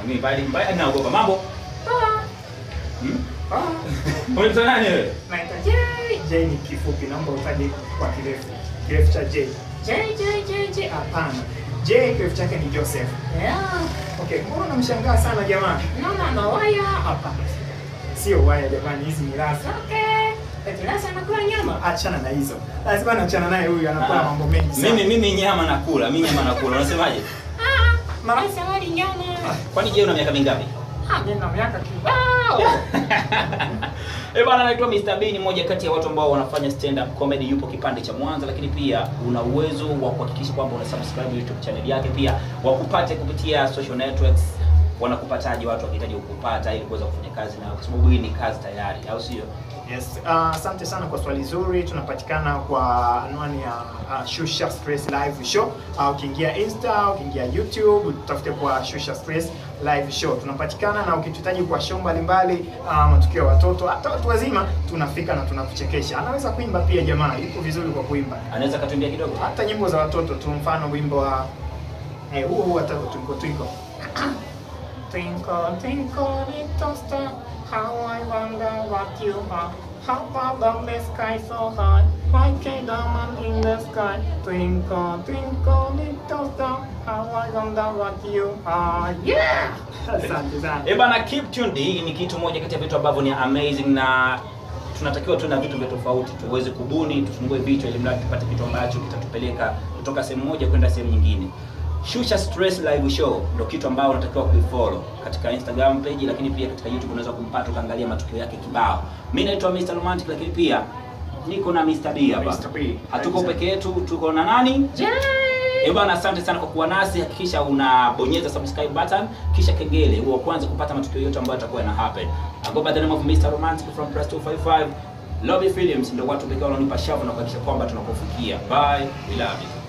Mimi pale mbaya naogopa mambo. Hmm? Unaitwa nani wewe? Naitwa J. J ni kifupi, naomba utaje kwa kirefu. Kirefu cha J. J J J J. Hapana. J kirefu chake ni Joseph. Yeah. Okay, mbona unamshangaa sana jamani? Naona ndo waya. Hapana. Sio waya jamani, hizi ni rasa. Okay. Eti nasa anakula nyama. Achana na hizo. Lazima naachana naye huyu anakula Ah. mambo mengi sana. Mimi mimi nyama nakula, mimi nyama nakula. Unasemaje? Ah, mara sawali nyama. Kwani je, una miaka mingapi? Ah, mimi na miaka kibao. Eh bana, naitwa Mr. B, ni mmoja kati ya watu ambao wanafanya stand up comedy, yupo kipande cha Mwanza, lakini pia una uwezo wa kuhakikisha kwamba una subscribe YouTube channel yake, pia wakupate kupitia social networks. Wanakupataje watu wakihitaji kukupata ili kuweza kufanya kazi na kwa sababu hii ni kazi tayari, au sio? Yes, uh, asante sana kwa swali zuri. Tunapatikana kwa anwani ya uh, Shusha Stress Live Show. Uh, ukiingia Insta, ukiingia YouTube, tutafute kwa Shusha Stress Live Show. Tunapatikana na ukituhitaji kwa show mbalimbali, uh, matukio ya watoto, hata watu wazima, tunafika na tunakuchekesha. Anaweza kuimba pia jamaa, yuko vizuri kwa kuimba. Anaweza katuambia kidogo? Hata nyimbo za watoto tu, mfano wimbo wa eh, huo huo hata twinkle twinkle. Twinkle, twinkle, little star, how I wonder what you are. How about the sky so high, like a diamond in the sky. Twinkle, twinkle, little star, how I wonder what you are. Yeah! Asante sana. Eh bana, keep tuned. Hii ni kitu moja kati ya vitu ambavyo ni amazing na tunatakiwa tu na vitu vya tofauti tuweze kubuni, tufungue vichwa ili mradi tupate kitu ambacho kitatupeleka kutoka sehemu moja kwenda sehemu nyingine. Shusha Stress Live Show ndio kitu ambao unatakiwa kuifollow katika Instagram page, lakini pia katika YouTube unaweza kumpata ukaangalia matukio yake kibao. Mimi naitwa Mr. Romantic, lakini pia niko na Mr. B hapa. Mr. B. Hatuko peke yetu, tuko na nani? Eh bwana, asante sana kwa kuwa nasi. Hakikisha unabonyeza subscribe button kisha kengele, huo kwanza kupata matukio yote ambayo yatakuwa yana happen. I go by the name of Mr. Romantic from Press 255. Lobby Films ndio watu pekee wanaonipa shavu na kuhakikisha kwamba tunakufikia. Bye, we love you.